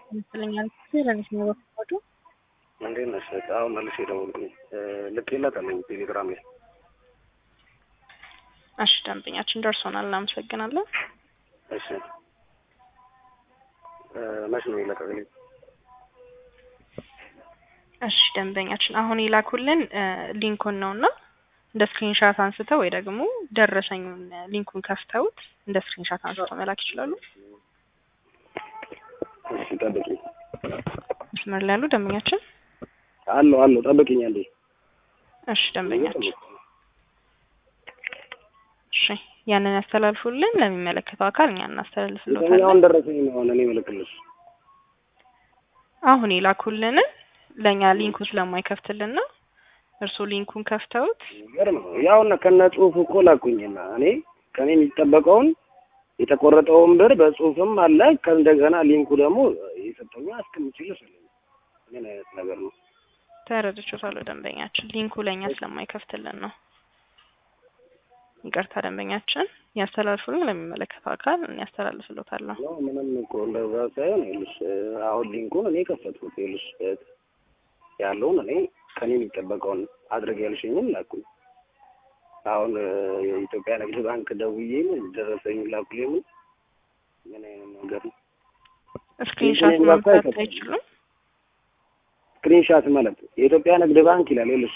ይመስለኛል። ለሊት ነው የወሰዱ። እንዴት ነሽ? አሁን መልሼ ደወልኩኝ። ልኬላታለሁ ቴሌግራም ላይ። እሺ ደንበኛችን ደርሶናል። እናመሰግናለን። እሺ መች ነው የለቀቅልኝ? እሺ ደንበኛችን አሁን የላኩልን ሊንኩን ነውና እንደ ስክሪንሻት አንስተው ወይ ደግሞ ደረሰኙን ሊንኩን ከፍተውት እንደ ስክሪንሻት አንስተው መላክ ይችላሉ። እሺ ጠብቂኝ። መስመር ላይ ያሉ ደንበኛችን አለሁ አለሁ፣ ጠብቂኝ አንዴ። እሺ ደንበኛችን እሺ ያንን ያስተላልፉልን ለሚመለከተው አካል እኛ እናስተላልፍልዎታለን። የትኛውን ደረሰኝ ነው አሁን እኔ እልክልሽ? አሁን የላኩልንን ለእኛ ሊንኩ ስለማይከፍትልን ነው። እርስዎ ሊንኩን ከፍተውት ይገርም ነው። ያውና ከነ ጽሁፉ እኮ ላኩኝና እኔ ከኔ የሚጠበቀውን የተቆረጠውን ብር በጽሁፍም አለ። ከእንደገና ሊንኩ ደግሞ የሰጠኛ አስቀምጪልሽ አለኝ። ምን አይነት ነገር ነው? ተረድቼዎታለሁ ደንበኛችን። ሊንኩ ለእኛ ስለማይከፍትልን ነው። ይቅርታ ደንበኛችን፣ ያስተላልፉልን ለሚመለከተው አካል እኔ ያስተላልፍልዎታለሁ። ነው ምንም እኮ እንደዛ ሳይሆን ይኸውልሽ፣ አሁን ሊንኩን እኔ ከፈትኩት። ይኸውልሽ ያለውን እኔ ከኔ የሚጠበቀውን አድርግ ያልሽኝም ላኩኝ። አሁን የኢትዮጵያ ንግድ ባንክ ደውዬ ምን ደረሰኝ ላኩልኝ። ምን ምን አይነት ነገር ነው? ስክሪንሻት ሊንኩን ማምጣት አይከፍትም። አይችሉም? ስክሪንሻት ማለት የኢትዮጵያ ንግድ ባንክ ይላል። ይኸውልሽ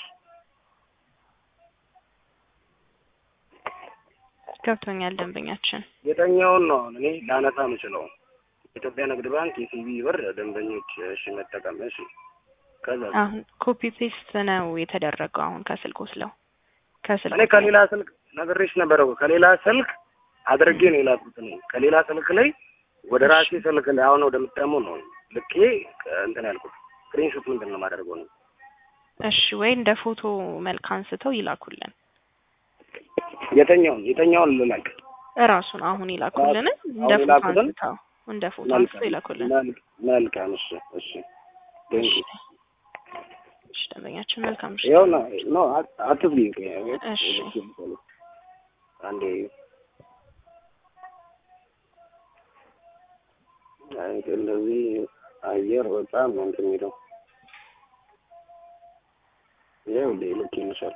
ገብቶኛል ደንበኛችን። የተኛውን ነው አሁን እኔ ላነሳ የምችለው የኢትዮጵያ ንግድ ባንክ የሲቢ ብር ደንበኞች እሺ መጠቀም እሺ ከዛ አሁን ኮፒ ፔስት ነው የተደረገው። አሁን ከስልክ ወስለው ከስልክ እኔ ከሌላ ስልክ ነግሬሽ ነበረ እኮ ከሌላ ስልክ አድርጌ ነው የላኩት። እኔ ከሌላ ስልክ ላይ ወደ ራሴ ስልክ ላይ አሁን ወደምጠቀመው ነው ልኬ እንትን ያልኩት። ስክሪንሾት ምንድን ነው የማደርገው ነው? እሺ ወይ እንደ ፎቶ መልክ አንስተው ይላኩልን። የተኛውን የተኛውን ልላክ እራሱን አሁን ይላኩልን። እንደ አሁን ፎቶ የላኩትን? አንስተው እንደ ፎቶ አንስተው ይላኩልን። መልክ- መልካም እሺ እሺ ቴንክ ዩ እሺ ደንበኛችን መልካም እሺ። ይኸው ነው ኖ አትዝጊ እሺ አንዴ አይ እንደዚህ አየር በጣም ነው እንትን የሚለው ይኸው እንደ ልክ ይመስላል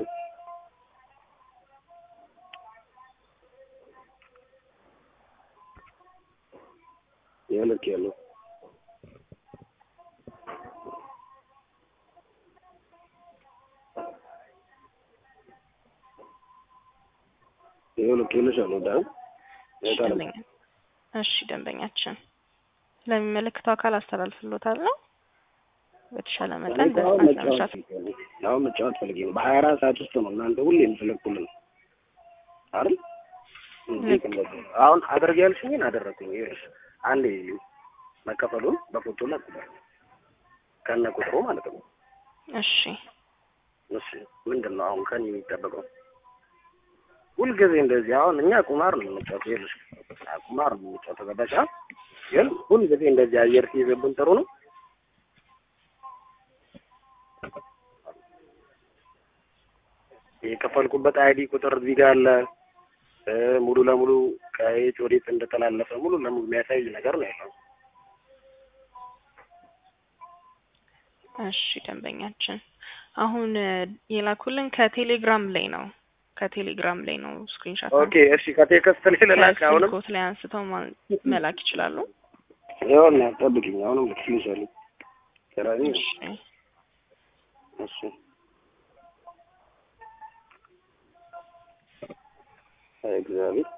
ይኸው ልክ ያለው ይኸው ልክ ይልሻል ወዳ እሺ ደንበኛ እሺ ደንበኛችን ለሚመለከተው አካል አስተላልፍልዎታል ነው በተሻለ መጠን አሁን በፍጥነት መጫወት ለመስራት ፈልጌ ነው። አሁን መጫወት ፈልጌ ነው። በሀያ አራት ሰዓት ውስጥ ነው እናንተ ሁሌ የምትለቁልን አይደል? እንዴት እንደዚህ ነው? አሁን አድርግ ያልሽኝን አደረግኩኝ። ይኸውልሽ አንዴ መከፈሉን በፎቶ ላኩልኝ ከነ ቁጥሩ ማለት ነው። እሺ እሺ ምንድን ነው አሁን ከኔ የሚጠበቀው? ሁልጊዜ እንደዚህ አሁን እኛ ቁማር ነው የምንጫወተው። ይኸውልሽ ቁማር ነው የምንጫወተው። ገባሽ? ግን ሁልጊዜ እንደዚህ አየር ሲይዝብን ጥሩ ነው። የከፈልኩበት አይዲ ቁጥር እዚህ ጋር አለ። እ ሙሉ ለሙሉ ከየት ወዴት እንደተላለፈ ሙሉ ለሙሉ የሚያሳይ ነገር ነው ያለው። እሺ ደንበኛችን አሁን እ የላኩልን ከቴሌግራም ላይ ነው ከቴሌግራም ላይ ነው ስክሪንሻት ኦኬ እሺ፣ ከቴክስት ላይ ልላክ አሁንም። ከስልክዎት ላይ አንስተው ማ- መላክ ይችላሉ። ይኸውና ጠብቂኝ፣ አሁንም ልክልሻለሁ። ከራኒ እሺ እሺ እግዚአብሔር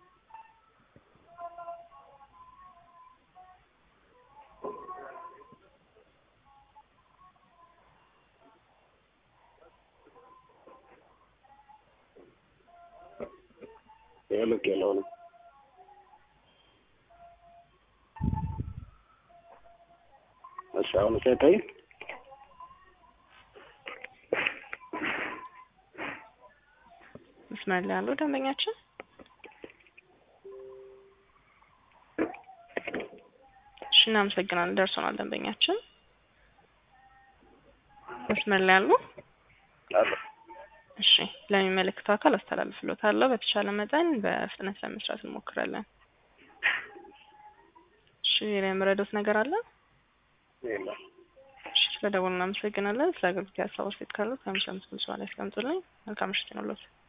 ይኸው ልክ ያለው ነው። እሺ አሁን ሳይታይ መስመር ላይ ያለው ደንበኛችን እሺ እናመሰግናለን። ደርሶናል ደንበኛችን መስመር ላይ ያሉ አለ እሺ ለሚመለከተው አካል አስተላልፍልዎታለሁ። በተቻለ መጠን በፍጥነት ለመስራት እንሞክራለን። እሺ ሌላ የምረዳዎት ነገር አለ? የለም እሺ ስለደወሉ እናመሰግናለን። ስለ አገልግሎት ሀሳብ አስተያየት ካሉት ከአምስት አምስት ብር ያስቀምጡልኝ። መልካም ምሽት ይሁንልዎት።